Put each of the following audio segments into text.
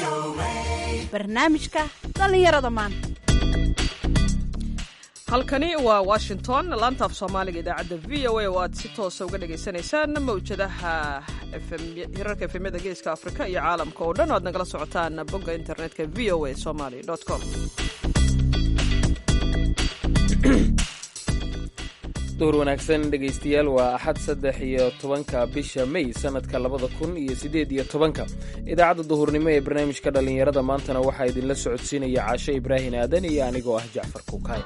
barnaamijka dhallinyarada maanta halkani waa washington laanta af soomaaliga idaacadda v o a oo aad si toosa uga dhagaysanaysaan mawjadaha hirarka efemyada geeska afrika iyo caalamka oo dhan o aad nagala socotaan bogga internetka v o a somaly com duhur wanaagsan dhegaystayaal waa axad saddex iyo tobanka bisha may sanadka labada kun iyo siddeed iyo tobanka idaacadda duhurnimo ee barnaamijka dhallinyarada maantana waxaa idinla socodsiinaya caashe ibraahin aadan iyo anigoo ah jacfar kuukaay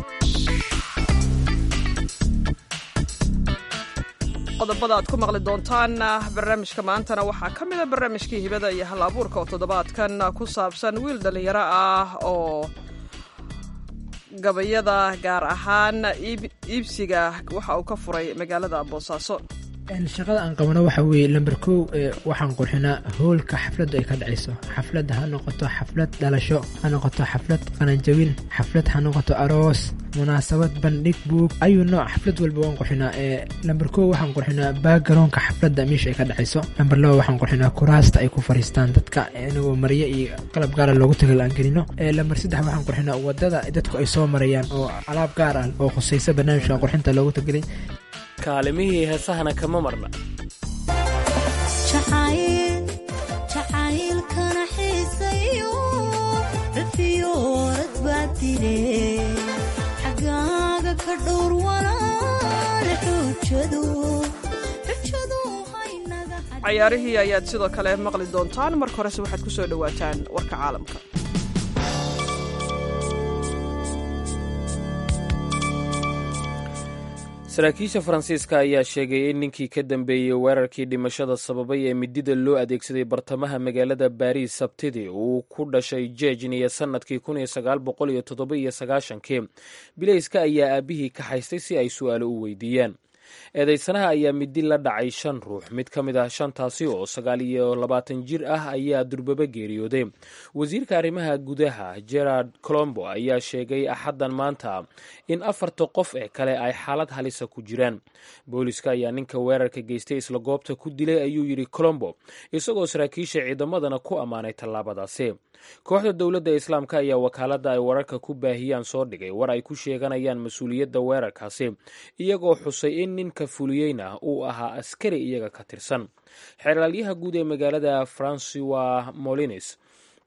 qodobada aad ku maqli doontaan barnaamijka maantana waxaa ka mida barnaamijkii hibada iyo hal abuurka oo toddobaadkan ku saabsan wiil dhallinyaro ah oo gabayada gaar ahaan iibsiga waxa uu ka furay magaalada boosaaso shaqada aan qabno waxa weeye lamber kow waxaan qurxinaa hoolka xafladdu ay ka dhacayso xafladda ha noqoto xaflad dhalasho ha noqoto xaflad qalanjabin xaflad ha noqoto aroos munaasabad bandhig buug ayuu nooc xaflad walba waan qurxinaa lamber kow waxaan qurxinaa baagaroonka xafladda meesha ay ka dhacayso lamber laba waxaan qurxinaa kuraasta ay ku fariistaan dadka inagoo maryo iyo qalab gaara loogu tagal aan gelino lamber saddex waxaan qurxinaa wadada dadku ay soo marayaan oo alaab gaar ah oo khusaysa barnaamijka qurxinta loogu tagelay kaalimihii heesahana kama marna jacaylkana xiisayo rafiyoorad baa dile xagaaga ka dhowr walaale xuujadu cayaarihii ayaad sidoo kale maqli doontaan marka horese waxaad ku soo dhowaataan warka caalamka saraakiisha faransiiska ayaa sheegay in ninkii ka dambeeyey weerarkii dhimashada sababay ee midida loo adeegsaday bartamaha magaalada baariis sabtidii uu ku dhashay jejniya sannadkii kii bilayska ayaa aabbihii ka haystay si ay su'aalo u weydiiyaan eedaysanaha ayaa midi la dhacay shan ruux mid ka mid ah shantaasi oo sagaal iyo labaatan jir ah ayaa durbaba geeriyooday wasiirka arrimaha gudaha gerard colombo ayaa sheegay axaddan maanta in afarta qof ee kale ay xaalad halisa ku jiraan booliska ayaa ninka weerarka geystay isla goobta ku dilay ayuu yidhi colombo isagoo saraakiisha ciidamadana ku ammaanay tallaabadaasi kooxda dowladda islaamka ayaa wakaaladda ay wararka ku baahiyaan soo dhigay war ay ku sheeganayaan mas-uuliyadda weerarkaasi iyagoo xusay in ninka fuliyeyna uu ahaa askari iyaga ka tirsan xeeraalyaha guud ee magaalada francois molines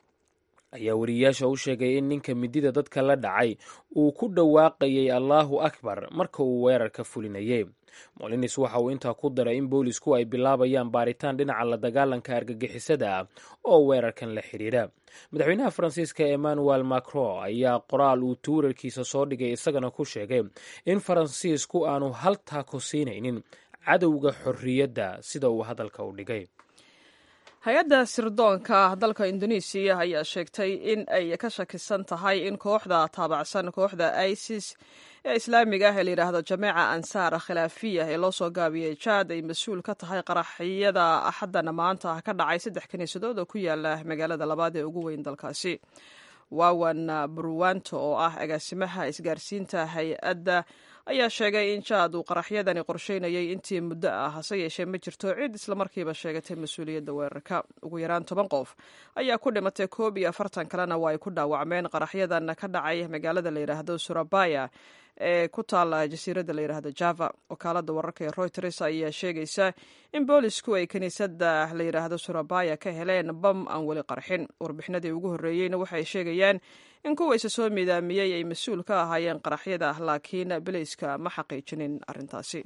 ayaa wariyayaasha u sheegay in ninka midida dadka la dhacay uu ku dhawaaqayay allaahu akbar marka uu weerarka fulinayay molines waxa uu intaa ku daray in boolisku ay bilaabayaan baaritaan dhinaca la dagaalanka argagixisada ah oo weerarkan la xidhiidha madaxweynaha faransiiska emmanuel macron ayaa qoraal uu tuurarkiisa soo dhigay isagana ku sheegay in faransiisku aanu hal taako siinaynin cadowga xorriyadda sida uu hadalka u dhigay hay-adda sirdoonka dalka indonesiya ayaa sheegtay in ay ka shakisan tahay in kooxda taabacsan kooxda isis ee islaamiga ah ee layidhaahdo jameeca ansaar khilaafiya ee loo soo gaabiyey jaad ay mas-uul ka tahay qaraxyada axaddana maanta ka dhacay saddex kiniisadood oo ku yaala magaalada labaad ee ugu weyn dalkaasi waawan burwanto oo ah agaasimaha isgaarsiinta hay-adda ayaa sheegay in jaad uu qaraxyadani qorsheynayay intii muddo ah hase yeeshee ma jirto cid islamarkiiba sheegatay mas-uuliyadda weerarka ugu yaraan toban qof ayaa ku dhimatay koob iyo afartan kalena waa ay ku dhaawacmeen qaraxyadan ka dhacay magaalada layidhaahdo surabaya ee ku taala jasiiradda layidhaahdo java wakaalada wararka ee reuters ayaa sheegaysa in boolisku ay kiniisadda layidhaahdo surabaya ka heleen bam aan weli qarxin warbixinadii ugu horreeyeyna waxay sheegayaan in kuwayse soo miidaamiyey ay mas-uul ka ahaayeen qaraxyada laakiin bilayska ma xaqiijinin arrintaasi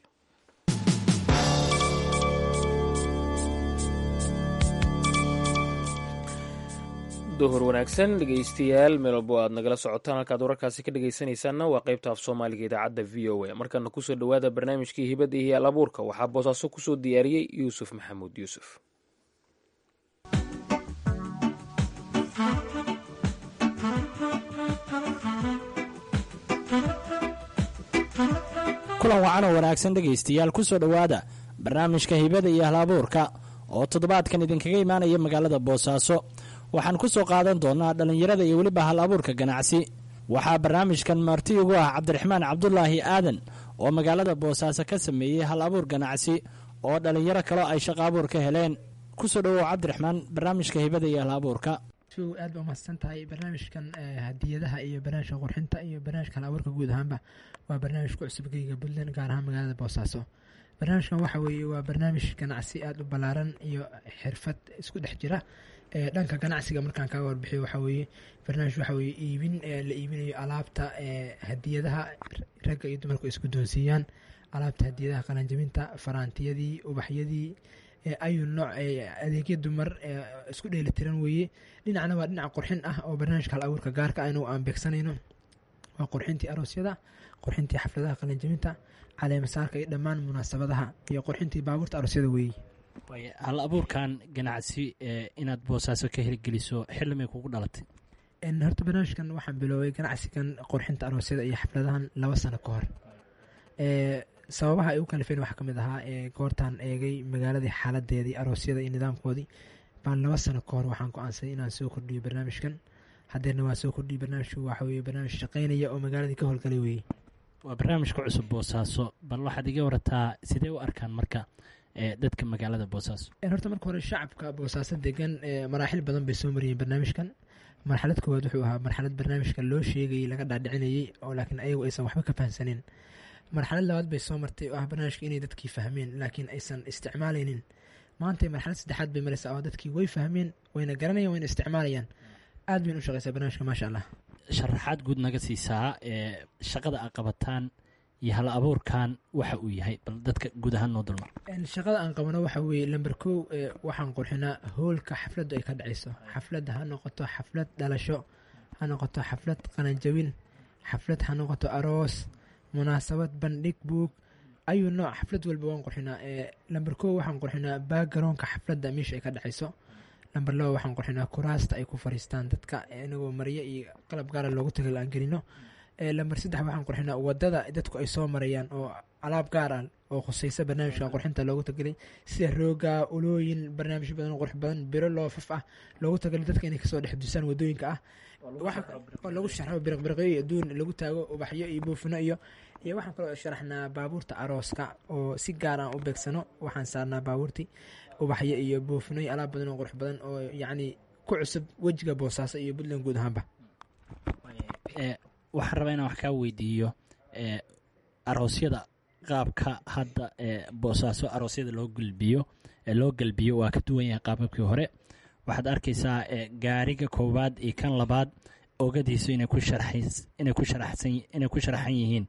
duhur wanaagsan dhegaystayaal meel walbo aad nagala socotaan halkaad wararkaasi ka dhegaysanaysaanna waa qaybta af soomaaliga idaacadda v o a markaana kusoo dhowaada barnaamijkii hibadda iyo al abuurka waxaa boosaaso kusoo diyaariyey yuusuf maxamuud yuusuf kulan wacan oo wanaagsan dhegaystayaal ku soo dhowaada barnaamijka hibada iyo halabuurka oo toddobaadkan idinkaga imaanaya magaalada boosaaso waxaan ku soo qaadan doonnaa dhallinyarada iyo weliba hal abuurka ganacsi waxaa barnaamijkan marti ugu ah cabdiraxmaan cabdulaahi aadan oo magaalada boosaaso ka sameeyey hal abuur ganacsi oo dhallinyaro kaleo ay shaqo abuur ka heleen kusoo dhowow cabdiraxmaan barnaamijka hibada iyo hal abuurka jow aad ba umahadsan tahay barnaamijkan eh, hadiyadaha iyo barnaamijka qurxinta iyo barnaamijka hal abuurka guud ahaanba waa barnaamij ku cusub geyga puntland gaar ahaan magaalada boosaaso barnaamijkan waxa weeye waa barnaamij ganacsi aada u ballaaran iyo xirfad isku dhex jira Eh, dhanka ganacsiga markaan kaga warbixiyo waxa weeye barnaamij waxa weeye iibin eh, la iibinayo alaabta eh, hadiyadaha ragga iyo dumarku isku doonsiiyaan alaabta hadiyadaha qalanjabinta faraantiyadii ubaxyadii eh, ayu nooc eh, adeegyo dumar eh, isku dheelitiran weeye dhinacna waa dhinac qurxin ah oo barnaamijka hal abuurka gaarka aynu aan beegsanayno waa qurxintii aroosyada qurxintii xafladaha qalanjabinta caleemasaarka iyo dhammaan munaasabadaha iyo qurxintii baabuurta aroosyada weeye waaye hal abuurkan ganacsi ee inaad boosaaso ka hirgeliso xillimay kugu dhalatay En, horta barnaamijkan waxaan biloobay ganacsigan qurxinta aroosyada iyo xafladahan laba sano ka hor Eh, sababaha ay u kalifeen waxaa ka mid ahaa ee goortaan eegay magaaladii xaaladeedii aroosyada iyo nidaamkoodii baan laba sano ka hor waxaan go-aansaday inaan soo kordhiyo barnaamijkan haddeerna waan soo kordhiyey barnaamijku waxa weeye barnaamij shaqaynaya oo magaaladii ka howlgalay weeye waa barnaamijka cusub boosaaso bal waxaad iga warataa sidee u arkaan marka ee dadka magaalada boosaaso En, horta marka hore shacabka boosaaso degan eh, maraaxil badan bay soo mariyeen barnaamijkan marxalad koowaad wuxuu ahaa marxalad barnaamijka loo sheegayay laga dhaadhicinayay oo laakiin ayagu aysan waxba ka fahamsanin marxalad labaad bay soo martay oo ah barnaamijka inay dadkii fahmeen laakiin aysan isticmaalaynin maanta marxalad saddexaad bay maraysaa oo dadkii way fahmeen wayna garanayaan wayna isticmaalayaan aad bayna u shaqaysaa barnaamijka maasha allah sharaxaad guud naga siisaa ee shaqada aad qabataan iyo hal abuurkan waxa uu yahay bal dadka guud ahaan noo dulmar En, shaqada aan qabano waxa weeye lamber kow eh, waxaan qurxinaa hoolka xafladdu ay ka dhacayso xafladda ha noqoto xaflad dhalasho ha noqoto xaflad qalanjabin xaflad ha noqoto aroos munaasabad bandhig buug ayuu nooc xaflad walba waan qurxinaa Eh, lamber kow waxaan qurxinaa baagaroonka xafladda meesha ay ka dhacayso lamber laba waxaan qurxinaa kuraasta ay ku fariistaan dadka eh, inagoo maryo iyo qalab gaara loogu tagal aan gelino Eh, lamber saddex waxaan qurxinaa wadada dadku ay soo marayaan oo alaab gaar ah oo khusaysa barnaamijka qurxinta loogu tagelay sida rooga ulooyin barnaamijyo badan oo qurux badan biro loofaf ah loogu tagalay dadka inay kasoo dhex dusaan wadooyinka ah Waxa- oo lagu sharxo biriqbiriqyo iyo aduun lagu taago ubaxyo iyo buufino iyo iyo waxaan kaloo sharaxnaa baabuurta arooska oo si gaar aan u beegsano waxaan saarnaa baabuurtii ubaxyo iyo buufino iyo alaab badan oo qurux badan oo yacni ku cusub wejiga boosaaso iyo puntland guud ahaanba ee waxaan rabaa inaan wax kaa weydiiyo ee aroosyada qaabka hadda ee boosaaso aroosyada loo gulbiyo ee loo galbiyo waa ka duwan yahay qaababkii hore waxaad arkaysaa ee gaariga koowaad iyo kan labaad ogadiisu inay ku sharxays- inay ku sharaxsan inay ku sharaxan yihiin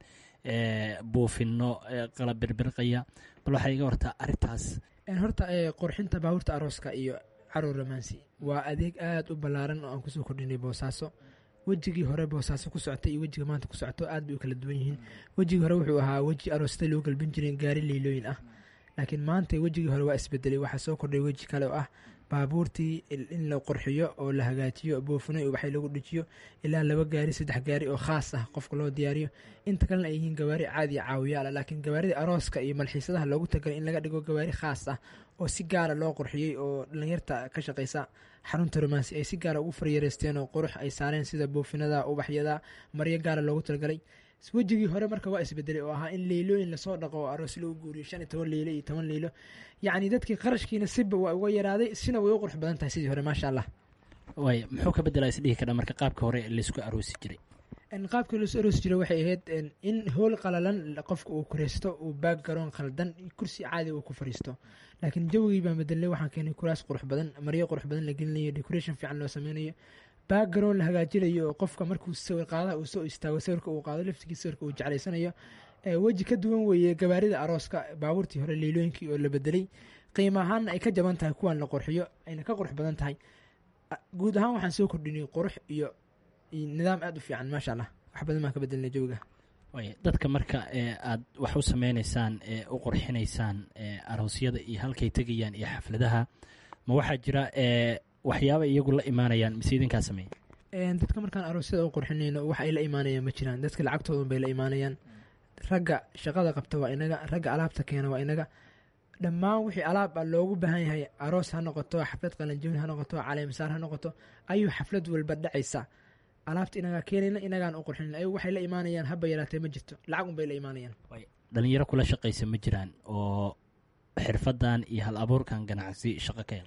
ee buufino ee qalab birbirqaya bal waxaa iga wartaa arrintaas En, horta eh, qurxinta baabuurta arooska iyo caruur romansi waa adeeg aada u ballaaran oo aan kusoo kordhinay boosaaso wejigii hore boosaaso ku socotay iyo wejiga maanta ku socoto aad bay u kala duwan yihiin wejigii hore wuxuu ahaa weji aroosada loo galbin jiray gaari leylooyin ah laakiin maanta wejigii hore waa isbedelay waxaa soo kordhay weji kale oo ah baabuurtii il- in la qurxiyo oo la hagaajiyo buufino iyo waxay lagu dhejiyo ilaa laba gaari saddex gaari oo khaas ah qofka loo diyaariyo inta kalena ay yihiin gawaari caadi ah caawiyaal ah laakiin gawaaridii arooska iyo malxiisadaha loogu tagalay in laga dhigo gawaari khaas ah oo si gaara loo qurxiyey oo dhalinyarta ka shaqaysa xarunta romansi ay si gaara ugu faryareysteen oo qurux ay saareen sida buufinada ubaxyada maryo gaara loogu talagalay wejigii hore marka waa isbedelay oo ahaa in leylooyin lasoo dhaqo oo aroos lagu guuriyo shan iyo toban leylo iyo toban leylo yacni dadkii qarashkiina siba waa uga yaraaday sina way u qurux badan tahay sidii hore maasha allah waay muxuu ka bedelaa isdhihi kadha marka qaabka hore laysku aroosi jiray En, qaabkii loo soo aroosi jiray waxay ahayd en, in hool qalalan qofka uu kureysto uu baag garoon khaldan kursi caadi uu ku fariisto laakiin jawigii baan bedelnay waxaan keenay kuraas qurux badan maryo qurux badan la gelinayo decoration fiican loo sameynayo baag garoon la hagaajinayo oo qofka markuu sawir qaadaha uu soo istaago sawirka uu qaado laftigii sawirka uu jeclaysanayo Eh, weji ka duwan weeye gawaarida arooska baabuurtii hore leylooyinkii oo la bedelay qiimo ahaanna ay ka jaban tahay kuwan la qurxiyo ayna ka qurux badan tahay Ah, guud ahaan waxaan soo kordhinay qurux iyo iyo nidaam aada u fiican maasha allah wax badan baan ka bedelnay jawiga waay dadka marka ee aad wax u sameynaysaan ee u qurxinaysaan ee aroosyada iyo halkay tegayaan iyo xafladaha ma waxaa jira ee waxyaaba iyagu la imaanayaan mise idinkaa sameeya En, dadka markaan aroosyada u qurxinayno wax ay la imaanayaan ma jiraan dadka lacagtoodan bay la imaanayaan ragga shaqada qabta waa inaga ragga alaabta keena waa inaga dhammaan wixii alaab ah loogu baahan yahay aroos ha noqoto xaflad qalanjabin ha noqoto caleemisaar ha noqoto ayuu xaflad walba dhacaysa alaabta inagaa keenayna inagaan u qurxinin ayagu waxay la imaanayaan haba yaraatee ma jirto lacag unbay la imaanayaan dhalinyaro kula shaqaysa ma jiraan oo xirfadan iyo hal abuurkan ganacsi shaqo ka hela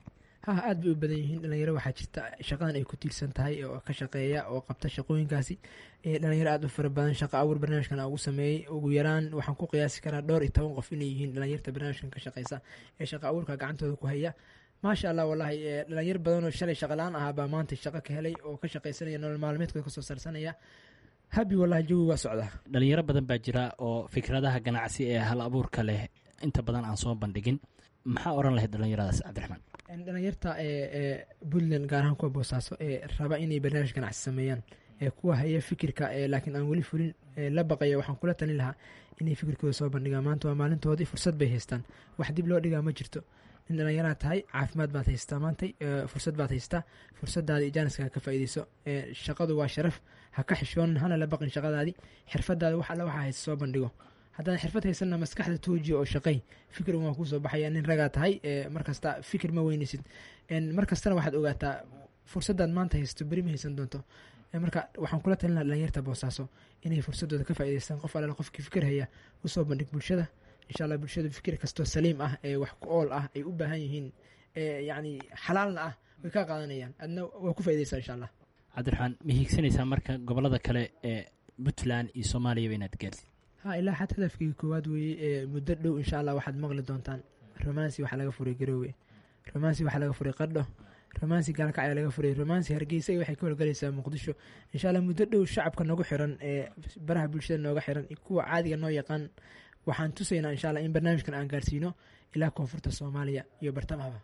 ha aad bay u badan yihiin dhalinyaro waxaa jirta shaqadan ay ku tiirsan tahay oo ka shaqeeya oo qabta shaqooyinkaasi dhalinyaro aad u fara badan shaqa abuur barnaamijkan ugu sameeyey ugu yaraan waxaan ku qiyaasi karaa dhowr iyo toban qof inay yihiin dhalinyarta barnaamijkan ka shaqeysa ee shaqa abuurka gacantooda ku haya maasha allah wallaahi dhalinyar badanoo shalay shaqalaan ahaa baa maanta shaqo ka helay oo ka shaqeysanaya nolol maalmeedkooda kasoo saarsanaya habi wallahi jawi waa socdaa dhalinyaro badan baa jira oo fikradaha ganacsi ee hal abuurka leh inta badan aan soo bandhigin maxaa oran lahayd dhalinyaradaas cabdiraxmaan dhalinyarta ee puntland gaar ahaan kuwa boosaaso ee raba inay barnaamij ganacsi sameeyaan ee kuwa haya fikirka laakiin aan weli fulin la baqaya waxaan kula talin lahaa inay fikirkooda soo bandhigaan maanta waa maalintoodii fursad bay haystaan wax dib loo dhigaa ma jirto nin dhallinyaraa tahay caafimaad baad haystaa maantay fursad baad haystaa fursadaadii jaaniska ka faa'iideyso shaqadu waa sharaf ha ka xishoonin hana la baqin shaqadaadii xirfadaada wax alla waxaa haysta soo bandhigo haddaan xirfad haysanna maskaxda toojiya oo shaqey fikir waa kuusoo baxaya nin ragaa tahay markasta fikir ma weyneysid markastana waxaad ogaataa fursadaad maanta haysto beri ma haysan doonto marka waxaan kula talin laha dhalinyarta boosaaso inay fursadooda ka faa'ideystaan qof alala qofkii fikir haya usoo bandhig bulshada insha allah bulshada fikir kastoo saliim ah ee wax ku ool ah ay u baahan yihiin yacni xalaalna ah way kaa qaadanayaan adna waa ku faaideysaa insha allah cabdiraxmaan ma hiigsanaysaa marka gobolada kale ee puntland iyo soomaaliyaba inaad gaartid ha ilaa xad hadafkii koowaad weeye muddo dhow insha allah waxaad maqli doontaan romansi waxaa laga furay garoowe romansi waxaa laga furay qadho romansi gaalkac ayaa laga furay romansi hargeysa waxay ka howlgalaysaa muqdisho insha allah muddo dhow shacabka nagu xiran ee baraha bulshada nooga xiran kuwa caadiga noo yaqaan waxaan tusaynaa insha allah in barnaamijkan aan gaarsiino ilaa koonfurta soomaaliya iyo bartamahaba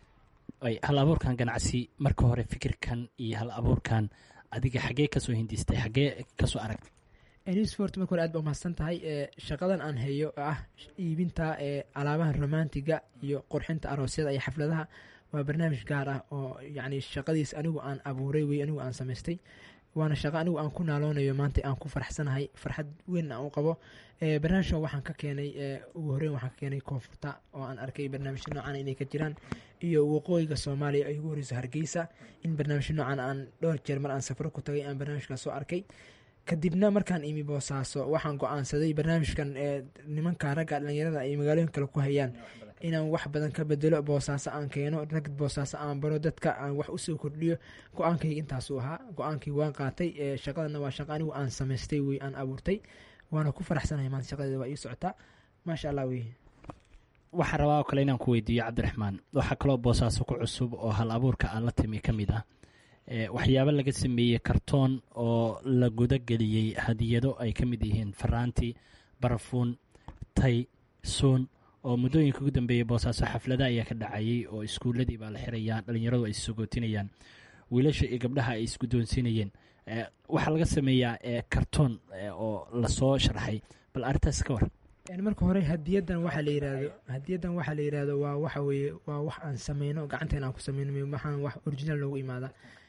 hal abuurkan ganacsi marka hore fikirkan iyo hal abuurkan adiga xaggee kasoo hindistay xaggee kasoo aragtay newsport marka hore aad ba umahadsan tahay shaqadan aan hayo oo ah iibinta alaabaha romantiga iyo qurxinta aroosyada iyo xafladaha waa barnaamij gaar ah oo yacni shaqadiis anigu aan abuuray wey anigu aan samaystay waana shaqo anigu aan ku naaloonayo maanta aan ku faraxsanahay farxad weyn aan u qabo barnaamijkan waxaan ka keenay ugu horeyn waxaan ka keenay koonfurta oo aan arkay barnaamijyo noocan inay ka jiraan iyo waqooyiga soomaaliya ay ugu horeyso hargeysa in barnaamijyo noocan aan dhowr jeer mar aan safro ku tagay aan barnaamijkaas soo arkay kadibna markaan imi boosaaso waxaan go-aansaday barnaamijkan nimanka ragga dhalinyarada ay magaalooyin kale ku hayaan inaan wax badan ka bedelo boosaaso aan keeno rag boosaaso aan baro dadka aan wax usoo kordhiyo go-aankayga intaasuu ahaa go-aankii waan qaatay shaqadana waa shaqa anigu aan samaystay wey aan abuurtay waana ku faraxsanahay maanta shaqadeeda waa ii socotaa maasha allah wey waxaan rabaa oo kale inaan ku weydiiyo cabdiraxmaan waxaa kaloo boosaaso ku cusub oo hal abuurka aan la timi ka mid ah waxyaabo laga sameeyey kartoon oo la gudageliyey hadiyado ay ka mid yihiin faraanti barafuun tay suun oo muddooyinka ugu dambeeyey boosaaso xaflada ayaa ka dhacayay oo iskuuladii baa la xirayaa dhalinyaradu ay isogootinayaan wiilasha iyo gabdhaha ay isguddoonsiinayeen waxaa laga sameeyaa kartoon oo lasoo sharxay bal arrintaas ka war marka hore hadiyadan waxaa la yirahdo hadiyadan waxaa la yirahdo waa waxa weeye waa wax aan sameyno gacanteen aan ku sameyno waxaan wax original loogu imaada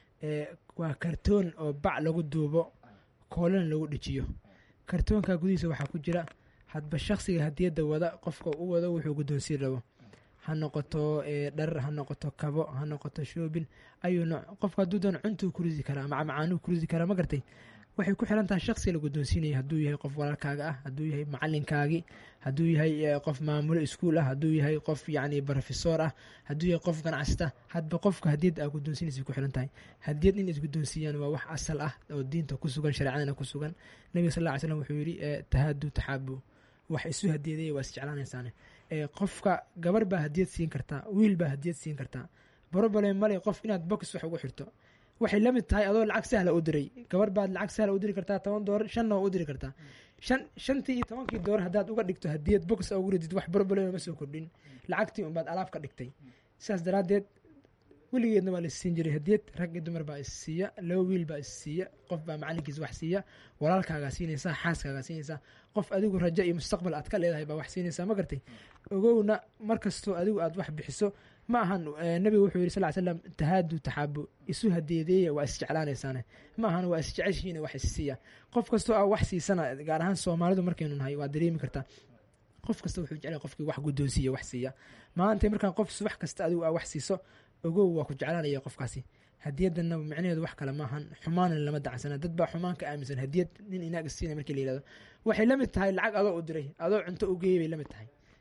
waa kartoon oo bac lagu duubo koolana lagu dhejiyo kartoonka gudihiisa waxaa ku jira hadba shaksiga hadiyadda wada qofka u wado wuxuu guddoonsiin rabo ha noqoto dharar ha noqoto kabo ha noqoto shoobin ayuu nooc qofka hadduu doon cuntuu ku ridi karaa macmacaanuu ku ridi karaa ma gartay waxay ku xiran tahay shaksiga la guddoonsiinaya hadduu yahay qof walaalkaaga ah hadduu yahay macalinkaagii hadduu yahay qof maamulo iskuul ah hadduu yahay qof yacni brofesor ah hadduu yahay qof ganacsata hadba qofka hadiyadda aa guddoonsiinaysa ku xiran tahay hadiyad in isguddoonsiiyaan waa wax asal ah oo diinta ku sugan shareecadana ku sugan nabiga sal lla ly slam wuxuu yidhi tahaadu taxaabu wax isu hadiyaday waa isjeclaanaysaane qofka gabar baa hadiyad siin kartaa wiil baa hadiyad siin kartaa barobale male qof inaad box wax ugu xirto waxay la mid tahay adoo lacag sahla u diray gabar baad lacag sahla u diri kartaa toban doolar shanna waa u diri kartaa shan shantii iyo tobankii doolar haddaad uga dhigto hadiyad box ugu ridid wax barobale ma soo kordhin lacagtii unbaad alaab ka dhigtay sidaas daraaddeed weligeedna waa la isiin jiray hadiyad rag iyo dumar baa issiiya laba wiil baa issiiya qof baa macalinkiisa wax siiya walaalkaagaa siinaysaa xaaskaagaa siinaysaa qof adigu rajo iyo mustaqbal aad ka leedahay baa wax siinaysaa ma gartay ogowna markastoo adigu aad wax bixiso ma ahan nabiga wuxuu yidhi sal slam tahaadu taxaabu isu hadeedeeya waa isjeclaanaysaane ma ahan waa isjeceshihiina wax issiiya qof kastoo aa wax siisana gaar ahaan soomaalidu markaynu nahay waa dareemi kartaa qof kasta wuxuu jeclay qofkii wax guddoonsiiya wax siiya maanta markaan qof subax kasta adigu aa wax siiso ogow waa ku jeclaanaya qofkaasi hadiyadana micnaheedu wax kale maahan xumaana lama dacsana dad baa xumaan ka aaminsan hadiyad nin inaag isiina markii la yihahdo waxay la mid tahay lacag adoo u diray adoo cunto u geeyay bay la mid tahay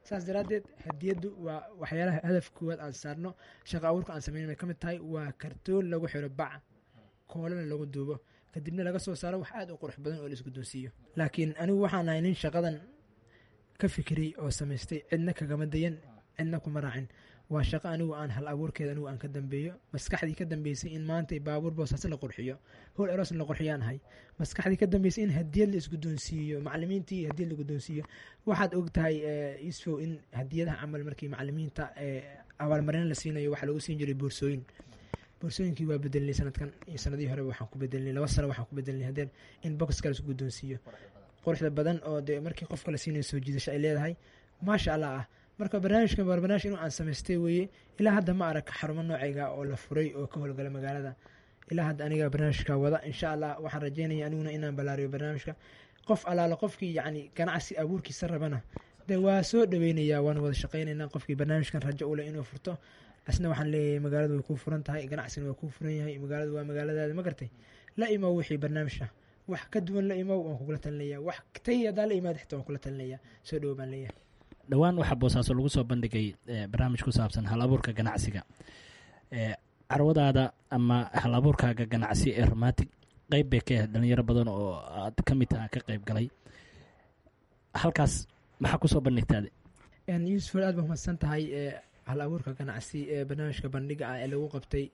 saas daraaddeed hadiyaddu waa waxyaalaha hadaf koowaad aan saarno shaqa abuurka aan sameynay ka mid tahay waa kartoon lagu xiro bac koolana lagu duubo kadibna laga soo saaro wax aad u qurux badan oo la isguddoonsiiyo laakiin anigu waxaan ahay nin shaqadan ka fikiriyey oo samaystay cidna kagama dayan cidna kuma raacin waa shaqo anigu aan hal abuurkeeda anigu aan ka dambeeyo maskaxdii ka dambeysay in maanta baabuur boosaas la qurxiyo howl eros la qurxiyaan ahay maskaxdii ka dambeysay in hadiyad la isguddoonsiiyo macalimiintii hadiyad la guddoonsiiyo waxaad og tahay isfow in hadiyadaha camal markii macalimiinta abaalmarin la siinayo waxaa lagu siin jiray boorsooyin boorsooyinkii waa bedelnay sanadkan iyo sanadihii horeba waxaan ku bedelnay laba sano waxaan ku bedelnay haddeen in boxka la isku guddoonsiiyo quruxda badan oo dee markii qofka la siinayo soo jiidasho ay leedahay maasha allah ah marka barnaamijkan waa barnaamij inuu aan samaystay weeye ilaa hadda ma arag xarumo noocayga oo la furay oo ka howlgala magaalada ilaa hadda aniga barnaamijka wada insha allah waxaan rajeynaya aniguna inaan ballaariyo barnaamijka qof alaala qofkii yacni ganacsi abuurkiisa rabana de waa soo dhaweynayaa waan wada shaqeynaynaa qofkii barnaamijkan rajo u leh inuu furto asna waxaan leeyahay magaaladu way kuu furan tahay ganacsigana waa kuu furan yahay magaaladu waa magaaladaada ma gartay la imow wixii barnaamijka wax ka duwan la imow waan kugula talinaya wax tay hadaa la imaad xitaa waan kula talinaya soo dhowo baan leeyahay dhowaan waxaa boosaaso lagu soo bandhigay barnaamij ku saabsan hal abuurka ganacsiga carwadaada ama hal abuurkaaga ganacsi ee romantic qeyb bay ka ahayd dhalinyaro badan oo aad ka mid taha ka qeyb galay halkaas maxaa kusoo bandhigtaade yuusuf aad baa mahadsan tahay hal abuurka ganacsi ee barnaamijka bandhiga ah ee lagu qabtay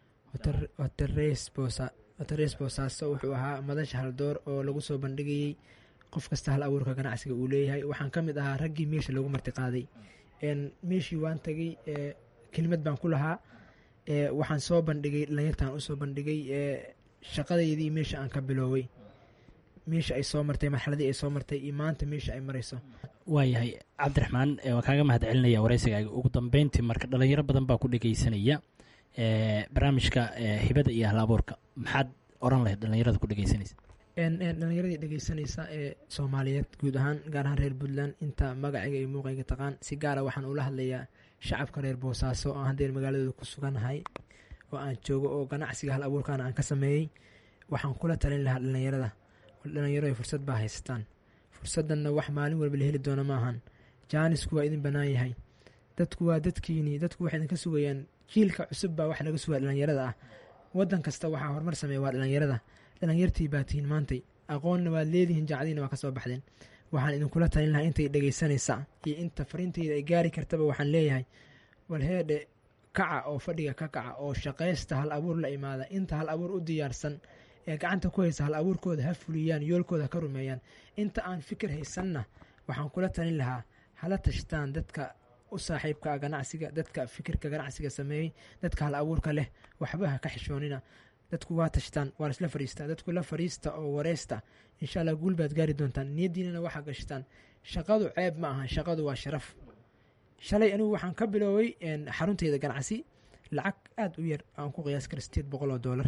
hoteres boosaaso wuxuu ahaa madasha haldoor oo lagu soo bandhigayey qof kasta hal abuurka ganacsiga uu leeyahay waxaan ka mid ahaa raggii meesha lagu martiqaaday meeshii waan tagay kelimad baan ku lahaa waxaan soo bandhigay dhalinyartaan usoo bandhigay shaqadeydii meesha aan ka bilooway meesha ay soo martay marxaladii ay soo martay iyo maanta meesha ay marayso waayahay cabdiraxmaan waa kaaga mahad celinaya wareysigaaga ugu dambeyntii marka dhalinyaro badan baa ku dhegeysanaya barnaamijka hibada iyo hal abuurka maxaad oran lahayd dhalinyarada ku dhegeysanaysa dhalinyaradii dhegeysanaysa ee soomaaliyeed guud ahaan gaar ahaan reer puntland inta magacayga iyo muuqayga taqaan si gaara waxaan ula hadlayaa shacabka reer boosaaso oo haddeen magaaladooda ku suganahay oo aan joogo oo ganacsiga hal abuurkaana aan ka sameeyey waxaan kula talin lahaa dhalinyarada dhalinyaro ay fursad baa haystaan fursaddanna wax maalin walba la heli doona maahan jaanisku waa idin bannaan yahay dadku waa dadkiinii dadku waxay idinka sugayaan jiilka cusub baa wax laga sugaya dhalinyarada ah waddan kasta waxaa horumar sameeya waa dhalinyarada dhalinyartii baa tihiin maantay aqoonna waad leedihiin jacdiina waa ka soo baxdeen waxaan idinkula talin lahaa intay dhegaysanaysa iyo inta fariinteyda ay gaari kartaba waxaan leeyahay walheedhe kaca oo fadhiga ka kaca oo shaqaysta hal abuur la imaada inta hal abuur u diyaarsan ee gacanta ku haysa hal abuurkooda ha fuliyaan yoolkooda ha ka rumeeyaan inta aan fikir haysanna waxaan kula talin lahaa hala tashtaan dadka u saaxiibka ganacsiga dadka fikirka ganacsiga sameeyey dadka hal abuurka leh waxba ha ka xishoonina dadku waa tashtaan waa laisla fadhiistaa dadku la fadhiista oo wareysta insha allah guul baad gaari doontaan niyaddiinana waxaa gashtaan shaqadu ceeb ma aha shaqadu waa sharaf shalay anigu waxaan ka bilooway xarunteyda ganacsi lacag aada u yar aan ku qiyaas kara sideed boqol oo doolar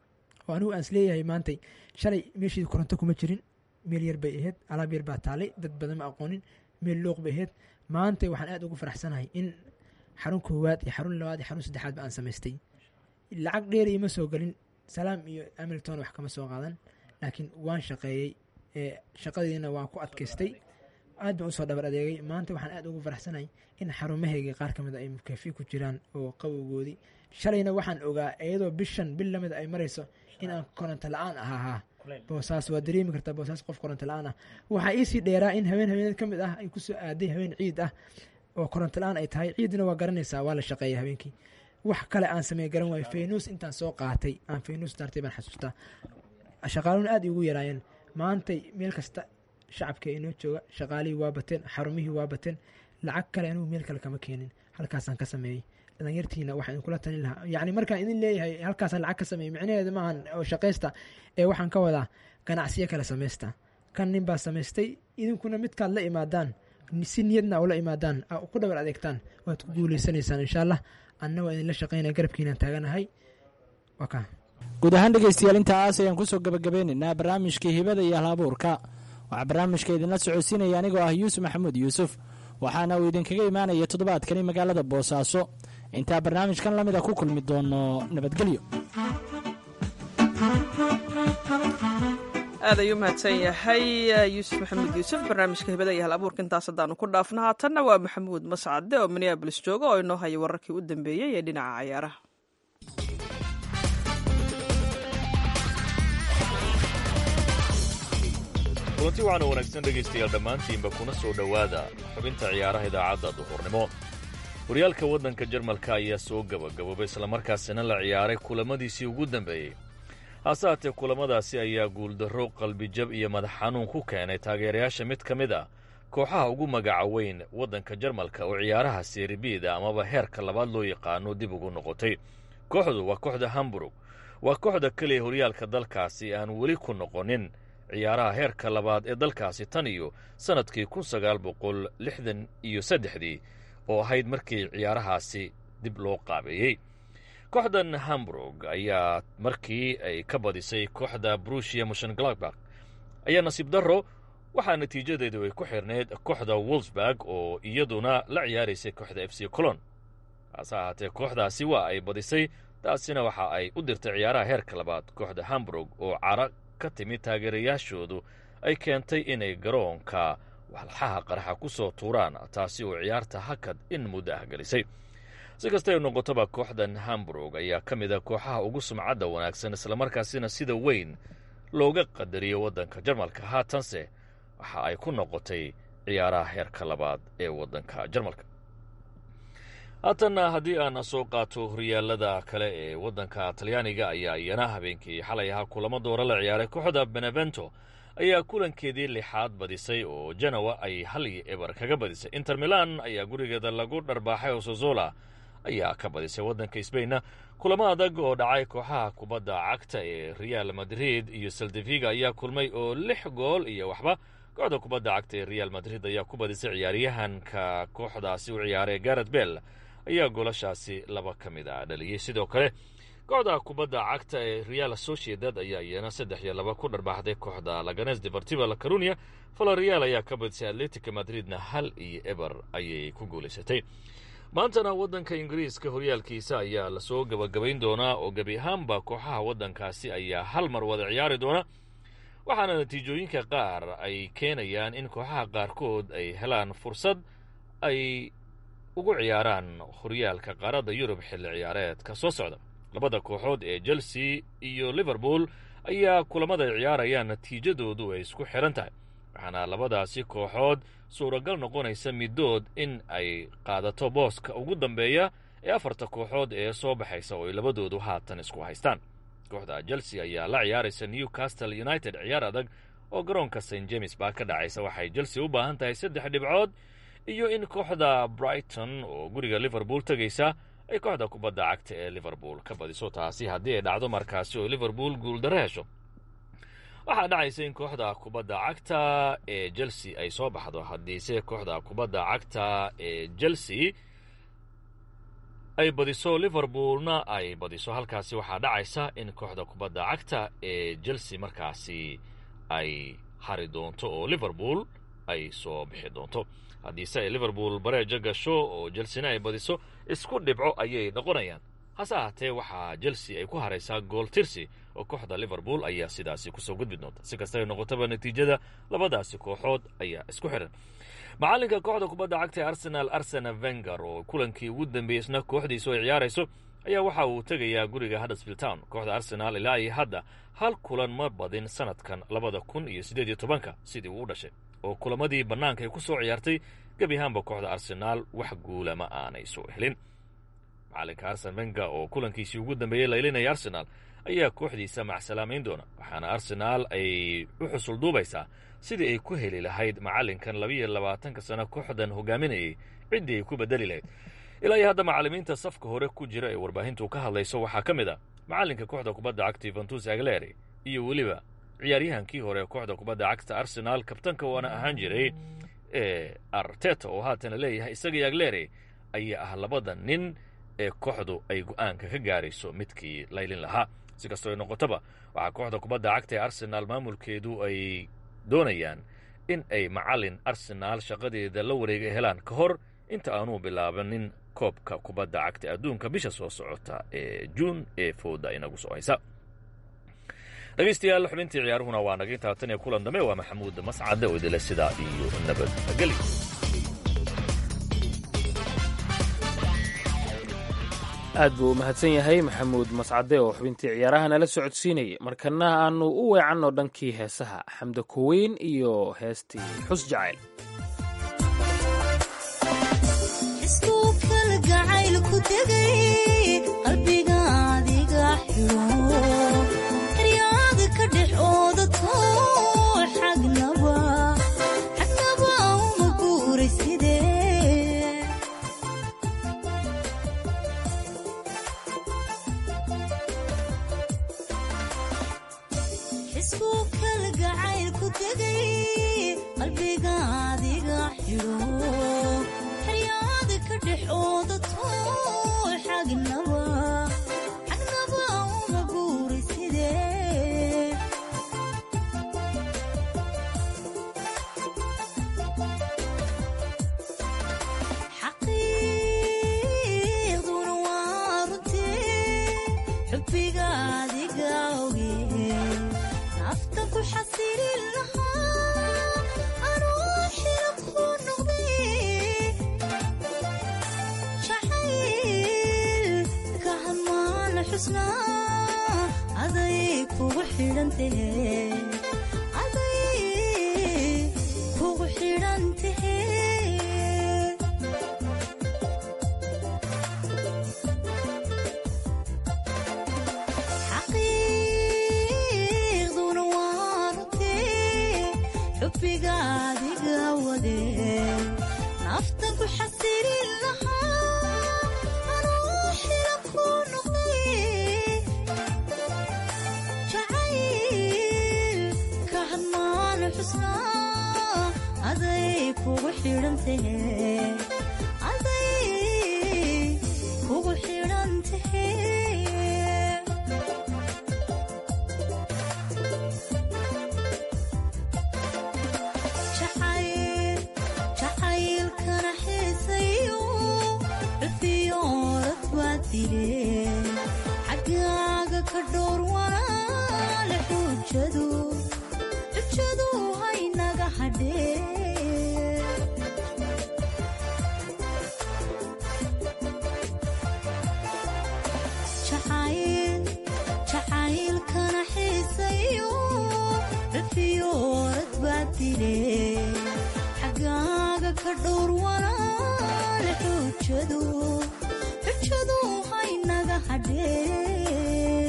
oo anigu aan isleeyahay maantay shalay meeshii koronto kuma jirin meel yar bay ahayd alaab yar baa taalay dad badan ma aqoonin meel looq bay ahayd maantay waxaan aada ugu faraxsanahay in xarun koowaad iyo xarun labaad iyo xarun saddexaad ba aan samaystay lacag dheer ima soo gelin salaam iyo amilton wax kama soo qaadan laakiin waan shaqeeyey shaqadiina waan ku adkaystay aad baan usoo dhabar adeegay maanta waxaan aad ugu faraxsanahay in xarumahayga qaar ka mid a ay mukafi ku jiraan oo qabowgoodii shalayna waxaan ogaa iyadoo bishan bil lamida ay marayso in aan koronto la-aan ahahaa boosaas waa dareemi kartaa boosaas qof koronto la-aan ah waxaa iisii dheeraa in haween haweeneed ka mid ah ay kusoo aaday haween ciid ah oo koronto la-aan ay tahay ciidna waa garanaysaa waa la shaqeeya habeenkii wax kale aan sameey garan waayo faynuus intaan soo qaatay aan faynuus daartay baan xasuustaa shaqaaluhuna aad igu yaraayeen maantay meel kasta shacabka inoo jooga shaqaalihii waa bateen xarumihii waa bateen lacag kale anigu meel kale kama keenin halkaasaan ka sameeyey dhalinyartiina waxaan idinkula talin lahaa yacni markaan idin leeyahay halkaasaan lacag ka sameeyey micnaheeda maahan oo shaqaysta ee waxaan ka wadaa ganacsiyo kale samaysta kan nin baa samaystay idinkuna midkaad la imaadaan si niyadna ula imaadaan ku dhabar adeegtaan waad ku guuleysanaysaan insha allah anna waa idinla shaqeynaya garabkiinaan taaganahay waa kaa guud ahaan dhegeystayaal intaas ayaan kusoo gabagabeynaynaa barnaamijkii hibada iyo halabuurka waxaa barnaamijka idinla socodsiinaya anigoo ah yuusuf maxamuud yuusuf waxaana uu idinkaga imaanaya toddobaadkani magaalada boosaaso intaa barnaamijkan lamida ku kulmi doono nabadgelyo aad ayuu mahadsan yahay yuusuf maxamuud yuusuf barnaamijka hibada iyo hal abuurka intaas haddaanu ku dhaafno haatanna waa maxamuud mascade oo minneabolis jooga oo inoo haya wararkii u dambeeyey ee dhinaca cayaaraha kulanti waxaana wanaagsan dhegaystayaal dhammaantiinba kuna soo dhowaada xubinta ciyaaraha idaacadda duhurnimo horyaalka waddanka jarmalka ayaa soo gabagaboobay islamarkaasina la ciyaaray kulamadiisii ugu dambeeyey hase haatee kulamadaasi ayaa guuldarro qalbijab iyo madax xanuun ku keenay taageerayaasha mid ka mid ah kooxaha ugu magaca weyn waddanka jarmalka oo ciyaaraha seeribiida amaba heerka labaad loo yaqaano dib ugu noqotay kooxdu waa kooxda hamburg waa kooxda keliya horyaalka dalkaasi aan weli ku noqonin ciyaaraha heerka labaad ee dalkaasi tan iyo sannadkii kun sagaal boqol lixdan iyo saddexdii oo ahayd markii ciyaarahaasi dib loo qaabeeyey kooxdan hamburg ayaa markii ay ka badisay kooxda brushia mushengladbak ayaa nasiib darro waxaa natiijadeedu ay ku xirnayd kooxda wolsburg oo iyaduna la ciyaaraysay kooxda f c colon hase ahaatee kooxdaasi waa ay badisay taasina waxa ay u dirtay ciyaaraha heerka labaad kooxda hamburg oo cara ka timid taageerayaashoodu ay keentay inay garoonka walxaha qaraxa ku soo tuuraan taasi oo ciyaarta hakad in muddo ah gelisay si kastay noqotoba kooxdan hamburg ayaa ka mid a kooxaha ugu sumcadda wanaagsan islamarkaasina sida weyn looga qadariyo waddanka jarmalka haatanse waxa ay ku noqotay ciyaaraha heerka labaad ee waddanka jarmalka haatanna haddii aan soo qaato horyaalada kale ee waddanka talyaaniga ayaa iyana habeenkii xalay ahaa kulamo doora la ciyaaray kooxda benevento ayaa kulankeedii lixaad badisay oo janowa ay hal iyo eber kaga badisay inter milan ayaa gurigeeda lagu dharbaaxay oo sozola ayaa ka badisay waddanka sbainna kulamo adag oo dhacay kooxaha kubadda cagta ee real madrid iyo saldeviga ayaa kulmay oo lix gool iyo waxba kooxda kubadda cagta ee real madrid ayaa ku badisay ciyaaryahanka kooxdaasi u ciyaaray garet bell ayaa goolashaasi laba ka mid a dhaliyey sidoo kale kooxda kubadda cagta ee real sociedad ayaa iyana saddex iyo laba ku dharbaaxday kooxda laganes deportiva la carunia valerial ayaa ka badisay atletica madridna hal iyo eber ayay ku guulaysatay maantana waddanka ingiriiska horyaalkiisa ayaa lasoo gabagabayn doonaa oo gebi ahaanba kooxaha waddankaasi ayaa hal mar wada ciyaari doona waxaana natiijooyinka qaar ay keenayaan in kooxaha qaarkood ay helaan fursad ay ugu ciyaaraan horyaalka qaaradda yurub xilli ciyaareedka soo socda labada kooxood ee chelsea iyo liverpool ayaa kulamada ay ciyaarayaan natiijadoodu ay isku xidhan tahay waxaana labadaasi kooxood suuragal noqonaysa middood in ay qaadato booska ugu dambeeya ee afarta kooxood ee soo baxaysa oo ay labadoodu haatan isku haystaan kooxda chelsea ayaa la ciyaaraysa newcastle united ciyaar adag oo garoonka st james baa ka dhacaysa waxay chelsea u baahan tahay saddex dhibcood iyo in kooxda brighton oo guriga liverpool tegaysa ay kooxda kubadda cagta ee liverpool ka badiso taasi haddii ay dhacdo markaasi oo liverpool guuldaro hesho waxaa dhacaysa in kooxda kubadda cagta ee chelsea ay soo baxdo haddiise kooxda kubadda cagta ee chelsea ay badiso liverpoolna ay badiso halkaasi waxaa dhacaysa in kooxda kubadda cagta ee chelsea markaasi ay hari doonto oo liverpool ay soo bixi doonto haddiise ay liverpool bareejo gasho oo chelsena ay badiso isku dhibco ayay noqonayaan hase ahaatee waxaa chelsea ay ku haraysaa gool tirsi oo kooxda liverpool ayaa sidaasi kusoo gudbi doonta si kastaba noqotaba natiijada labadaasi kooxood ayaa isku xidhan macallinka kooxda kubadda cagta ee arsenal arsena venger oo kulankii ugu dambeeyey isna kooxdiisu ay ciyaarayso ayaa waxa uu tegayaa guriga huddersfield town kooxda arsenaal ilaa iyo hadda hal kulan ma badin sanadkan labada kun iyo siddeed iyo tobanka sidii uu u dhashay oo kulamadii bannaanka ay ku soo ciyaartay gebi ahaanba kooxda arsenaal wax guula ma aanay soo helin macalinka arsen venga oo kulankiisii ugu dambeeyey laylinaya arsenaal ayaa kooxdiisa macsalaamayn doona waxaana arsenaal ay u xusul duubaysaa sidii ay ku heli lahayd macallinkan labiiyo labaatanka sano kooxdan hogaaminayay ciddii ay ku bedeli lahayd ilaa iyo hadda macallimiinta safka hore ku jira ee warbaahintu ka hadlayso waxaa ka mid a macallinka kooxda kubadda cagta yuventus agleri iyo weliba ciyaaryahankii hore kooxda kubadda cagta arsenaal kabtanka waana ahaan jiray ee arteta oo haatana leeyahay isagii agleri ayaa ah labada nin ee kooxdu ay go'aanka ka gaarayso midkii laylin lahaa si kastoo ay noqotaba waxaa kooxda kubadda cagta ee arsenaal maamulkeedu ay doonayaan in ay macallin arsenaal shaqadeeda la wareega helaan ka hor inta aanuu bilaabanin koobka kubadda cagta adduunka bisha soo socota ee juun ee fooda inagu soo haysa dhegaystayaal xubintii ciyaaruhuna waa naga intaa tan iyo kulan dambe waa maxamuud mascade oo idile sidaa iyo nabadgelyo aad buu u mahadsan yahay maxamuud mascade oo xubintii ciyaaraha nala socodsiinayay markana aanu u weecanno dhankii heesaha xamda kuweyn iyo heestii xus jacayl istuu kala gacayl ku degay qalbiga adiga xiro eryaada ka dhex oodato xagnaba xagnaba uma guuray sidee xisbuu kala gacayl ku degay qalbiga adiga xiro xeryaada ka dhex oodato xagnaba xagnaba uma guuray sidee xaqiiqduna waa runtee xubbiga adiga oge nafta ku xasilin lahaa anuu xira ku noqday jacayl ka hamaana xusnaa aday kugu xidhantahe aday kugu xidhantahe xaqiiqduna waa runtee xubbiga adiga wade nafta ku xasilin lahaa anuu xila ku noqday jacayl ka hadmaana xusnaa aday kugu xidhantahe aday kugu xidhantahe jacayl jacaylkana xiisayo cufiyoorad waa dile xaggaaga ka dhowr walaale xujadu xujadu haynaga hadhee jacayl jacaylkana xiisayo cufiyoorad baa dile xaggaaga ka dhowr walaale xujadu xujadu haynaga hadhee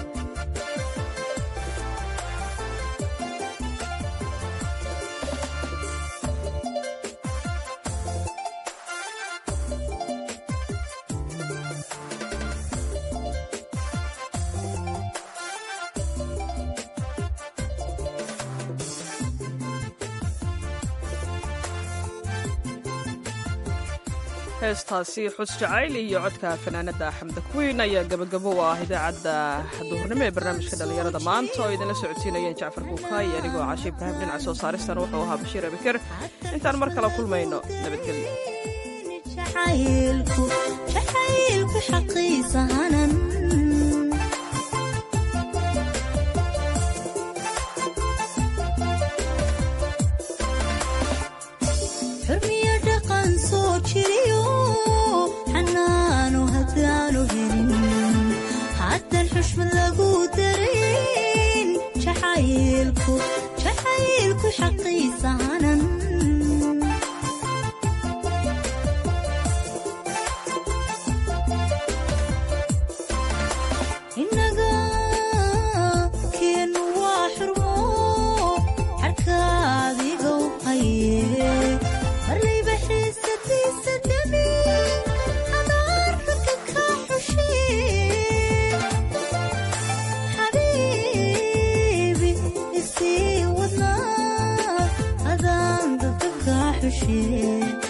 heestaasi xus jacayl iyo codka fanaanada xamda kuweyn ayaa gabagabo u ah idaacadda duhurnimo ee barnaamijka dhallinyarada maanta oo idinla socodsiinayeen jacfar buukaay anigoo cashe ibraahim dhinaca soo saaristan wuxuu ahaa bashiir abikar intaan mar kale kulmayno nabadgelyo jacaylku jacaylku xaqiisa hanan xurmiyo dhaqan soo jiriyo xanaano haddaanu helin haddan xushmad lagu darin jacaylku jacaylku xaqiisa hanan inaga keenu waa xurmo xarkaadigow haye marlayba xiisadiisa dami adaarka ka xushe xabiibi isii wadnaa adaan dadka ka xushe